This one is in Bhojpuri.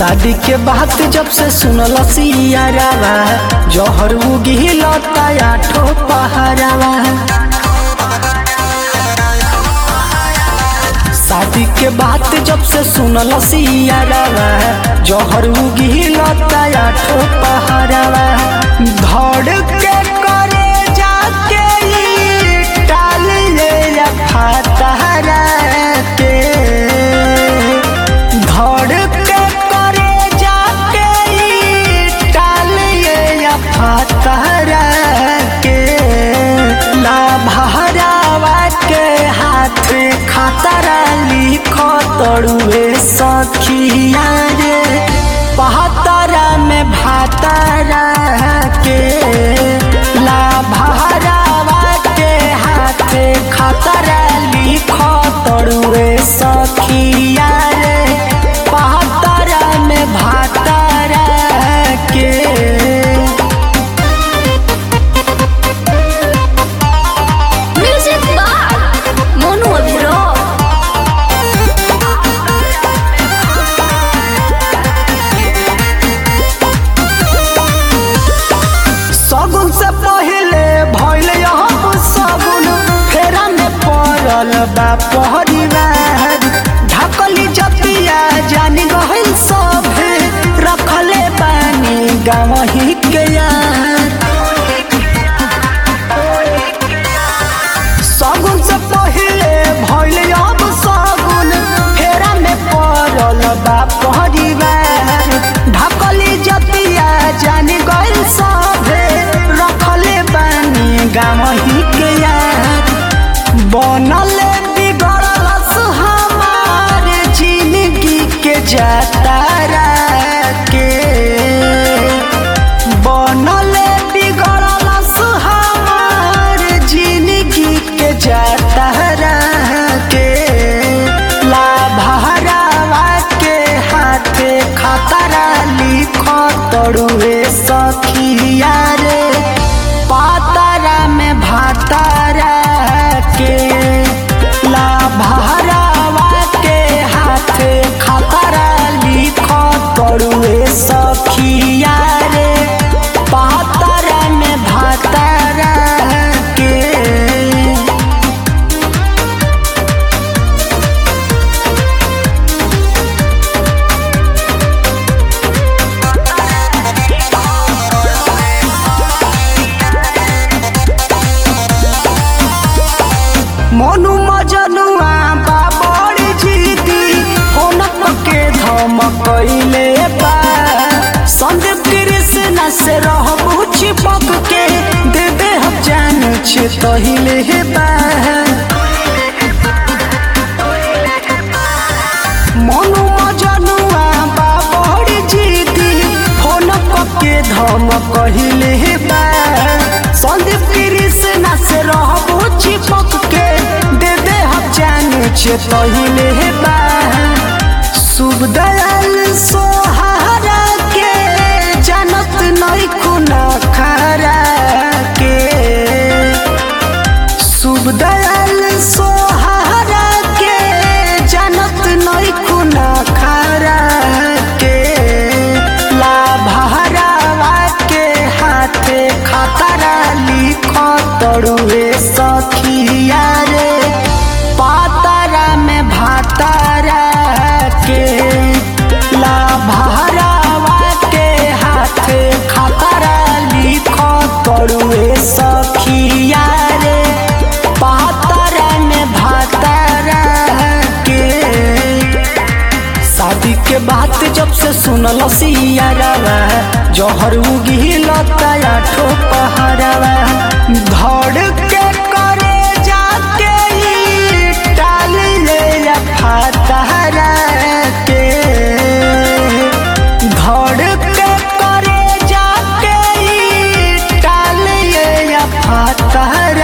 शादी के बात जब से सुनल सियारावा जहर उगिल आठो पहरावा शादी के बात जब से सुनल सियारावा जहर उगिल आठो पहरावा धड़ के करे जाके ई टाल ले फातहरा के धड़ के करे जाके ई टाल ये फातहरा के लाभहरावा के हाथ खतरा लिखो तड़ुए सखिया रे पहतरा में भातरा के लाभहरावा के हाथ खतरा लिखो तड़ुए सखिया रे पहतरा में भातरा के Music Bar Mono Abhiro सगुन से पहले भइल हम सगुन फेरा में पड़ल बा परिवार ढकली जतिया जानी गहिल सभे रखले बानी गाँव ही के यार सगुन से पहले भइल अब सगुन फेरा में पड़ल बा परिवार ढकली जतिया जानी गइल सभे रखले बानी गाँव ही के यार बनल बिगड़ल हमार जिंदगी के जातारा के बनल बिगड़ल हमार जिंदगी के जातारा के लाभहरावा के हाथे खतरा लिखो तड़ुए सखिया रे पातरा में भातारा के लाभहरावा के हाथे खतरा लिखो तड़ुए सखिया रे पातरा में भातारा के मनु मजनुआ बाबड़ी जीती होनक के धमकैले बा संदीप कृष्ण से रहबू चिपक के दे दे हम जान छे तहिले बा मनु मजनुआ बाबड़ी जीती होनक के धमकैले बा संदीप कृष्ण से रहबू चिपक के दे दे हम जान छे तहिले बा शुभ दयाल सोहारा के जानत नहीं कुना खरा के शुभ दयाल सोहारा के जानत नहीं कुना खरा के लाभहरावा के हाथे खतरा लिखो तड़ुए सखिया रे पातरा में भातारा के लाभहरावा के हाथे खतरा लिखो तड़ुए सखिया रे पातरा में भातारा के शादी के बात जब से सुनल सियारावा जहर उगिल आठो पहरावा धड़ के करे जाके ई टाल ले फातहरा के धड़ के करे जाके ई टाल ले फातहरा